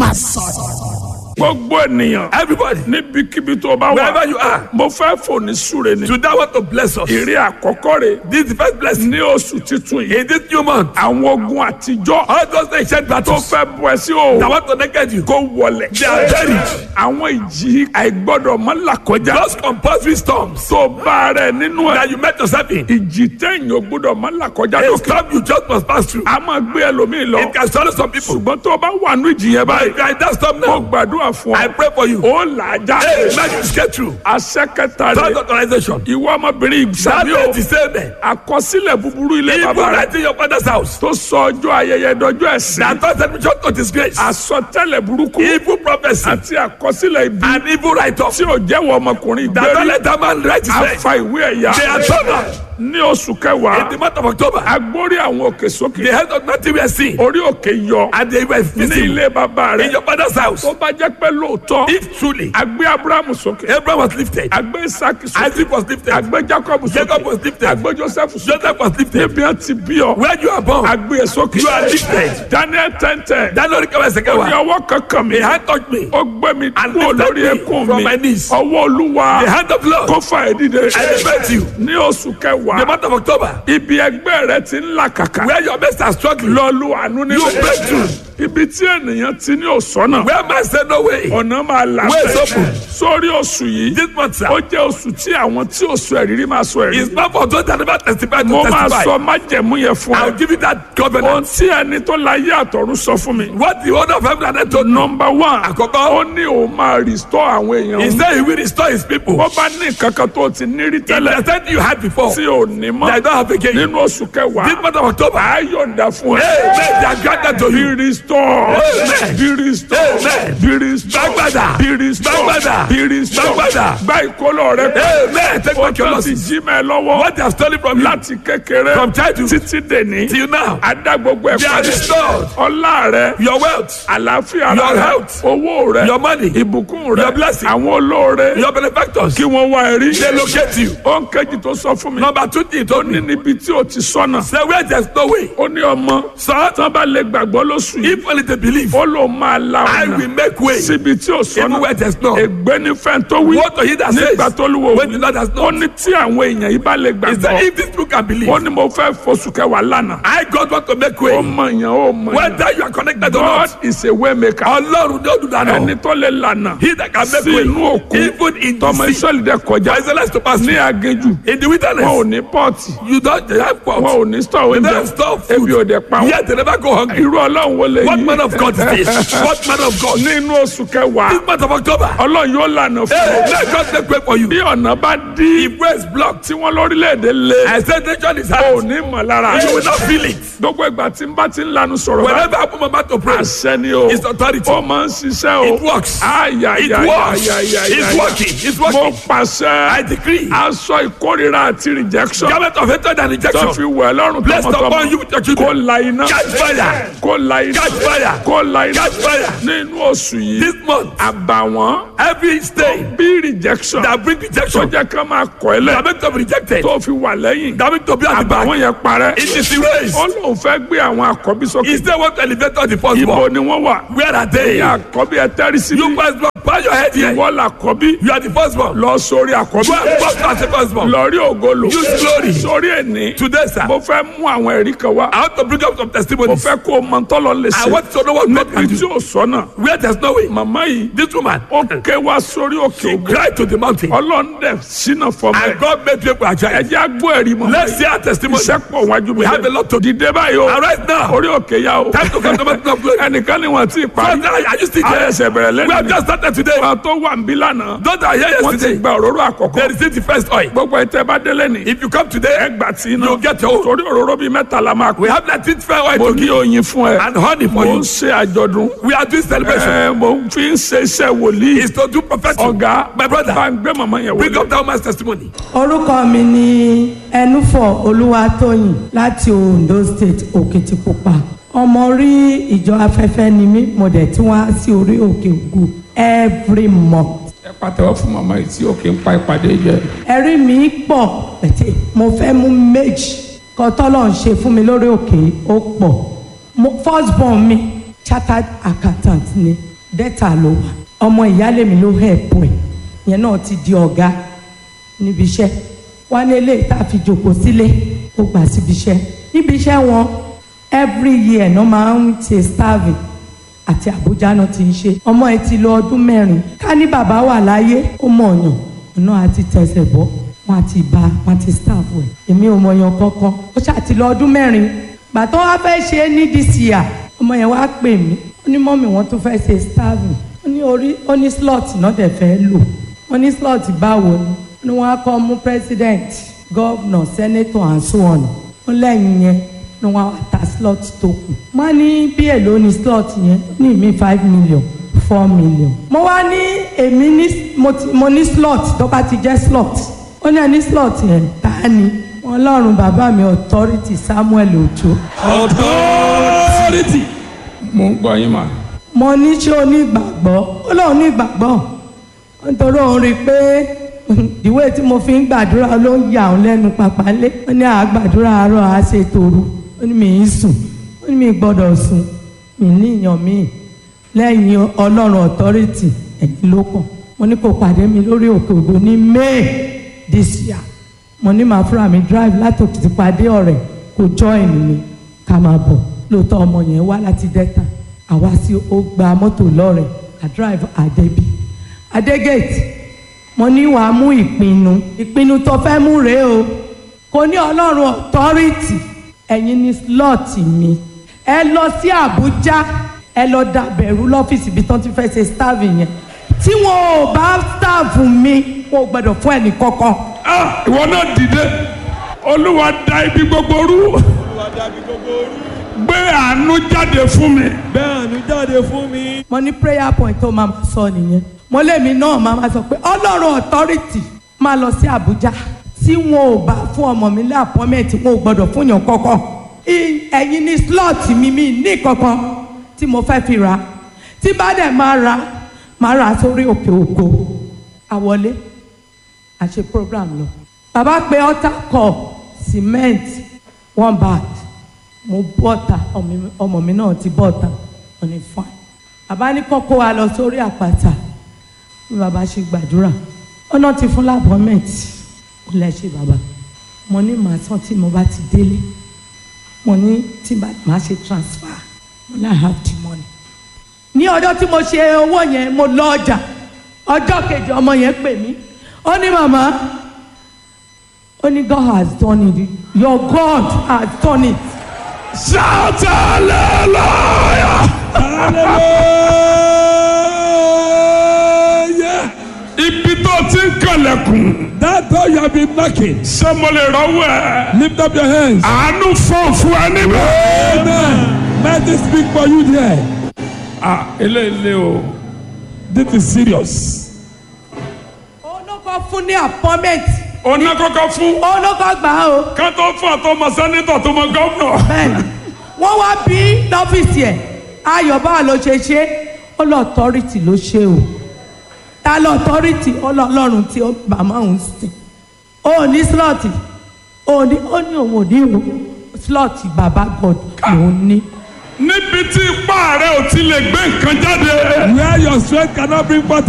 gbogbo ènìyàn Everybody, níbikíbi tó bá wherever wà you are, mo fẹ́ fòní súre ni today I want to bless us. èrè àkọ́kọ́ rẹ̀ This is the first blessing. ní oṣù titun yìí In this new month, àwọn ogun àtijọ́ all those ancient tó battles fẹ́ bọ́ ẹ sí that o want to naked you, kó wọlẹ̀ they are buried. àwọn ìjì àìgbọ́dọ̀ mọ́ làkọjá Those compulsory storms tó bá rẹ̀ nínú ẹ̀ that you met yourself in, ìjì téèyàn ò gbọ́dọ̀ mọ́ làkọjá a lókè storm you just must pass through. a máa gbé ẹlòmíì lọ It can swallow some people. ṣùgbọ́n tó o bá wà nínú ìjì yẹn But báyìí if you are in that storm mo now, gbàdúrà fún I ọ pray for you. ó là á já Hey, man, you get through. àṣẹ kẹta Third rẹ̀ authorization. ìwọ ọmọbìnrin That ìsàmì o is the same. man. àkọsílẹ̀ búburú ilé Evil bàbá rẹ̀ right in your father's house. tó sọ ọjọ́ ayẹyẹ dọjọ́ ẹ̀sìn That thought admission to disgrace. àsọtẹ́lẹ̀ burúkú Evil prophecy. àti àkọsílẹ̀ ibi An evil write-off. tí ò jẹ́wọ́ ọmọkùnrin That don't ìgbérí let that man write his name. afa ìwé ẹ̀yà They are turned ní oṣù In kẹwàá the month of October, agbórí àwọn òkè sókè the head of nothing we are seeing. orí òkè yọ And they were ní visible ilé bàbá in rẹ̀ your father's house. tó bá jẹ́ pé lóòótọ́ If truly agbé abrahamu sókè Abraham was lifted, agbé isaki sókè Isaac was lifted, agbé jacob Jacob sókè was lifted, agbé joseph sókè Joseph was lifted. níbi ẹ ti bí ọ Where you are born, agbé ẹ sókè You are lifted. daniel tẹ́ntẹ́ that Lord came second ní one. ọwọ́ kankan mi The hand touched me. ó gbé mi And kúrò lifted lórí me ẹkún from mi my knees. ọwọ́ olúwa The hand of Lord. kó fà ẹ́ dìde I respect you. ní oṣù The kẹwàá month of October, ibi ẹgbẹ́ rẹ ti ń là kàkà where your mates are struggling, lọ́ọ̀lù àánú you níbẹ̀ break through. ibi tí ènìyàn ti ní òsọ́nà Where man said no way. ọ̀nà máa là Way is bẹ́ẹ̀ open. sórí oṣù yìí This month, sir, ó jẹ́ oṣù tí àwọn tí ò sọ ẹ̀rírí máa sọ ẹ̀rí is not for those that never testified mo to máa testify. sọ májẹ̀mú yẹn fún I'll ẹ give you that ohun covenant. tí ẹni tó láyé àtọ̀run sọ fún mi What the owner of heaven and earth told me. nọmba one Àkọ́kọ́. ó ní òun máa restore àwọn èèyàn He òun. said he will restore his people. bó bá ní nǹkan kan tó ti ní rí If tẹ́lẹ̀ the same you had before, tí ò ní I mọ́ don't have again. nínú oṣù kẹwàá This month of October, á yọ̀ǹda fún ẹ. Amen. They are granted to Be you. restored. Amen. Be restored. Amen. Be restored. Gbàgbàdà. Be restored. Gbàgbàdà. Be restored. Gbàgbàdà. Gba ìkólọ rẹ Amen. Take Ó back your tó ti losses. jí mẹ́ lọ́wọ́ What they have stolen from you láti kékeré from childhood títí dèní. till now, Adá gbogbo ẹ̀ they are padà. restored. Ọlá rẹ, Your wealth, àlàáfíà Your rẹ, health. owó rẹ, your money, ìbùkún rẹ, Your blessing. àwọn olóore your benefactors, kí wọ́n wá ẹ rí. they locate you. Ó ń kejì tó sọ fún mi. Number two thing Ó told ní me, níbi tí o ti sọnà. say where there's no way, Ó ní ọmọ. son, Tán bá lè gbàgbọ́ lóṣù yìí. if only they believe, Ó lò máa la I will ọ̀nà make way. síbi tí o Even sọnà. where there's no. Ègbé ní fẹ́ẹ́ tó wí. What to he that says, Nígbà tó lúwo when the Lord has Ó not, ní tí àwọn èèyàn yìí bá lè is that gbàgbọ́. if this people can believe, Ó ní mo fẹ́ fosù kẹwàá lánàá. I God want to make Ó way. mọ èèyàn ó mọ èèyàn. Whether you are connected or God not, is a way maker. Ọlọ́run ló dùn dáná. Ẹni tó lè lànà. He that can make Sí way, inú òkun. even in the Tọmọ sea, Ísírẹ́lì dẹ̀ kọjá. for Israelites to pass Ní through. aginjù. In the Wọn ò wilderness, ní pọ́ọ̀tì. you don't they have Wọn pot. ò ní stọ̀ They oúnjẹ. don't store Ebi ò food. dẹ̀ pa wọn. Yet they never go hungry. Irú ọlọ́run wo lè What yí? man of God is this? What man of God? Nínú oṣù kẹwàá. This month of October, Ọlọ́run yóò lànà fún hey, ọ. let God make way for you. Bí ọ̀nà bá dí If way is blocked, tí wọ́n lórílẹ̀‐èdè lé. I said nation is ò hard. ní mọ̀ lára. You will not feel it. Gbogbo ìgbà tí n bá ti ń lanu sọ̀rọ̀ bá. Whenever I put my mouth to pray, Àṣẹ ni o. it's authority. Ó máa ń ṣiṣẹ́ o. It works. Àyà It yà yà works. yà yà It's yà. working. It's Mo working. pàṣẹ. I decree. Aṣọ ìkórira àti rejection. Garment of hatred and Tó rejection. fi wẹ̀ lọ́rùn Blessed upon tọmọtọmọ. you with your Kó children. la iná. Catch fire. Kó la iná. Catch fire. Kó la iná. Catch fire. Nínú oṣù yìí. This month, Àbàwọ́n. every stain Bí rejection. that bring Tó rejection, jẹ́ ká máa kọ̀ ẹ́ lẹ̀. that make them rejected, Tó fi wà lẹ́yìn. that make to be at the back, Àbàwọ́n yẹn parẹ́. it is erased. Ó lóun fẹ́ gbé àwọn àkọ́bí sókè. He still want to elevate all the Ibo firstborn. ni wọ́n wà. Where are they? Ẹ̀yin àkọ́bí ẹ tẹ́rí síbí. You firstborn, bow your head here. Ìwọ làkọ́bí. You are the firstborn. Lọ sórí àkọ́bí. Go and walk as a firstborn. Lọ rí ògolo. Use glory. Sórí ẹni. Today, sir, Mo fẹ́ mú àwọn ẹ̀rí kan wá. I want to bring up some Mo testimonies. fẹ́ kó o mọ tọ́lọ lè I ṣe. want to know what God can Níbi tí do. ò sọ́nà. Where there's no way. Màmá yìí. This woman, Ó ké wá sórí òkè she ògo. cried to the mountain. Ọlọ́run dẹ̀ sínú fọmọ ẹ̀. And God made people Ẹ agile. jẹ́ àgbọ̀ ẹ̀rí mọ́. Let's see our testimony. Iṣẹ́ pọ̀ wájú mi. We have a lot to do. Dìde báyìí o. Arise now. Orí òkè yá o. Time to come to mountain of glory. Ẹnìkan ni wọ́n ti parí. Father, are you still Ayé there? ẹsẹ̀ bẹ̀rẹ̀ We lẹ́nu. have just started today. Àwọn tó wà ń bí lánàá. Those that are here Wọ́n ti yesterday, gba òróró they àkọ́kọ́. received the first oil. Gbogbo ẹ̀ tẹ́ bá délé ni. If you come today, Ẹ gbà tí iná. you get your own. Torí òróró bíi mẹ́ta la máa We pè. have that fifth fair oil Mo to ní give oyin fún ẹ. and honey for Mo you. ń ṣe àjọ̀dún. We are doing celebration. Ẹ mo ń fi ń ṣe iṣẹ́ wòlíì. Is to do prophetic. Ọ̀gá My brother, bá ń gbé màmá yẹn bring wọlé. up that woman's testimony. orúkọ mi ni ẹnúfọ̀ olúwatóyìn láti ondo state òkìtìpupa ọmọ orí ìjọ afẹ́fẹ́ ni mí mo dẹ̀ tí wọ́n á sí orí òkè ògùn every month Ẹ pàtẹ́wọ́ fún màmá yìí tí òkè ń pa ìpàdé jẹ. ẹ̀rí mi pọ̀ pẹ̀tẹ́ mo fẹ́ mú méjì kan tọ́lọ̀ ń ṣe fún mi lórí òkè ó pọ̀ mo first born mi chartered accountant ni dẹ́ta ló wà ọmọ ìyáálé mi ló help ẹ̀ yẹn náà ti di ọ̀gá níbi iṣẹ́ wọ́n ní eléyìí tá a fi jòkó sílé ó gbà síbi iṣẹ́ níbi iṣẹ́ wọn every year náà máa ń ṣe starving àti Àbújá náà ti ń ṣe ọmọ ẹ ti lọ ọdún mẹ́rin ká ní bàbá wà láyé ó mọ̀ ọ̀yàn ọ̀nà àti tẹsẹ̀ bọ́ wọn àti bá wọn àti staff ẹ̀ èmi ò mọ̀ ọ̀yàn kankan ó ṣàti lọ ọdún mẹ́rin gbàtọ́ wá fẹ́ ṣe é ní this year ọmọ yẹn wá pè mí ó ní mọ́mì wọn tún fẹ́ ṣe starving ó ní orí ó ní slot náà dẹ̀ fẹ́ lò wọ́n ní slot báwo ni ó ní wọ́n á kọ́ mú president governor senator and so on ó lẹ́yìn yẹn ní wọ́n á ta slot tó kù má ní bí èlò ní slot yẹn ní mi five million four million mo wá ní èmi ní mo ti mo ní slot tó bá ti jẹ́ slot ó ní ẹni slot yẹn ta ni wọn lọ́rùn bàbá mi authority Samuel Ojo authority. mo ń gbọ́ yín mà. mo ní ṣé o ní ìgbàgbọ́ ó lóun ní ìgbàgbọ́ nítorí òun rí i pé ìwé tí mo fi ń gbàdúrà ló ń yà òun lẹ́nu pàpálé ó ní àgbàdúrà àárọ̀ á ṣe tòru ó ní mi ì sùn ó ní mi ì gbọ́dọ̀ sùn mi ní ìyàn mi lẹ́yìn ọlọ́run authority ẹ̀yìn ló kàn mo ní kó pàdé mi lórí òkè ògo ní May this year mo ní màá fúnra mi drive láti òkìtì pàdé ọ̀rẹ́ kó join mi ká máa bọ̀ lóòótọ́ ọmọ yẹn wá láti Delta àwa sí ó gba mọ́tò lọ́rẹ̀ à drive àdébí adégate mo ní wàá mú ìpinnu ìpinnu tó fẹ́ mú rèé o kò ní ọlọ́run authority ẹ̀yin ní slot mi ẹ lọ sí Àbújá ẹ lọ dàbẹ̀rù lọ́fíìsì ibi tán ti fẹ́ ṣe staff yẹn tí wọn ò bá staff mi wọn ò gbọdọ̀ fún ẹnì kankan Ah, ìwọ náà dìde olúwa da ibi gbogbo rú gbé àánú jáde fún mi. bẹ́ẹ̀ ni jáde fún mi. mo ní prayer point tó máa ma sọ nìyẹn mo lèmi náà máa ma sọ pé ọlọ́run authority máa lọ sí Àbújá tí wọn ò bá fún ọmọ mi ní appointment wọn ò gbọdọ̀ fún yàn kankan I- ẹ̀yin ní slot mi mi ní kankan tí mo fẹ́ fi ra tí bá dẹ̀ máa ra máa ra sórí òkè ògo àwọlé àṣe program lọ bàbá pé altar call cement one bag mo bọ́ta ọmọ mi- ọmọ mi náà ti bọ́ta ọ̀nì fine bàbá ní kọ́kọ́ wa lọ sórí àpáta bí bàbá ṣe gbàdúrà ọ̀nà ti fún lábọ́mẹ̀tì ó lẹ́ ṣe bàbá mo ní màá tán tí mo bá ti délé mo ní tí bá- màá ṣe transfer mo ní I have the money ní ọjọ́ tí mo ṣe owó yẹn mo lọ ọjà ọjọ́ kejì ọmọ yẹn pè mí ó ní màmá ó ní God has done it your God has done it shout hallelujah. hallelujah. ibi tó ti ń kànlẹ̀kùn that door you have been knocking. ṣé mo lè rọ́wọ́ ẹ̀. lift up your hands. àánú fún fún ẹ níbẹ̀. amen. let me speak for you there. ah eléyìí o. this is serious. olóko fún ní appointment ọ̀nà kọ́kọ́ fún. olóko gbà á o ká tó fún àtọmọ sẹ́nitọ̀ tó mọ gọ́vnọ̀. bẹ́ẹ̀ni wọ́n wá bí lọ́fíìsì ẹ̀ ayọ̀ báwa ló ṣe ṣe ó lọ authority ló ṣe o ta lọ authority ó lọ ọlọ́run tí ó màmá òun sìn ó ní slot ó ní ó ní òun ò ní ìwò slot baba god lòún ní. níbi tí ipá rẹ ò ti lè gbé nǹkan jáde. where your strength cannot bring forth